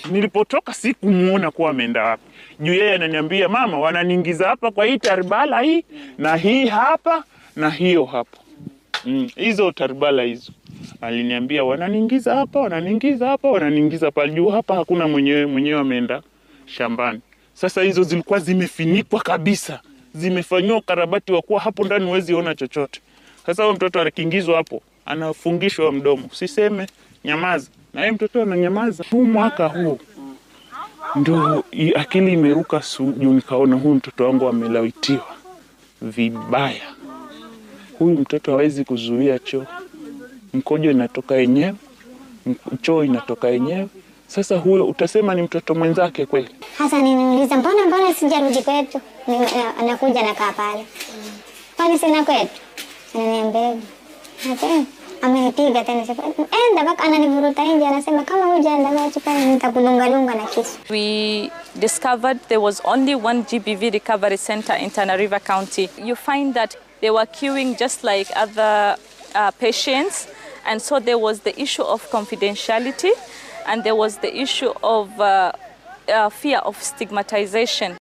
nilipotoka sikumuona kuwa ameenda wapi, juu yeye ananiambia mama, wananiingiza hapa kwa hii taribala hii na hii hapa na hiyo hapo mm, hizo taribala hizo aliniambia wananiingiza hapa, wananiingiza hapa, wananiingiza pale juu hapa, hakuna mwenyewe mwenyewe ameenda shambani. Sasa hizo zilikuwa zimefinikwa kabisa, zimefanyiwa ukarabati wa kuwa hapo ndani huwezi ona chochote. Sasa huyo mtoto akiingizwa hapo, anafungishwa mdomo, usiseme, nyamaza, na yeye mtoto ananyamaza. Huu mwaka huu ndio i- akili imeruka su- juu, nikaona huyu mtoto wangu amelawitiwa vibaya. Huyu mtoto hawezi kuzuia choo, mkojo inatoka yenyewe, mk- choo inatoka yenyewe. Sasa huyo utasema ni mtoto mwenzake kweli? Hasa niniuliza mbona mbona sijarudi kwetu? Ni- na- Anakuja nakaa pale, kwani sina kwetu? Ananiambia hivyo. Nasema, amenipiga tena, sasa, enda mpaka ananivuruta nje, anasema kama hujaenda basi pale nitakudungadunga na kisu. We discovered there was only one GBV recovery center in Tana River County. You find that they were queuing just like other uh, patients, and so there was the issue of confidentiality, and there was the issue of uh, uh, fear of stigmatization.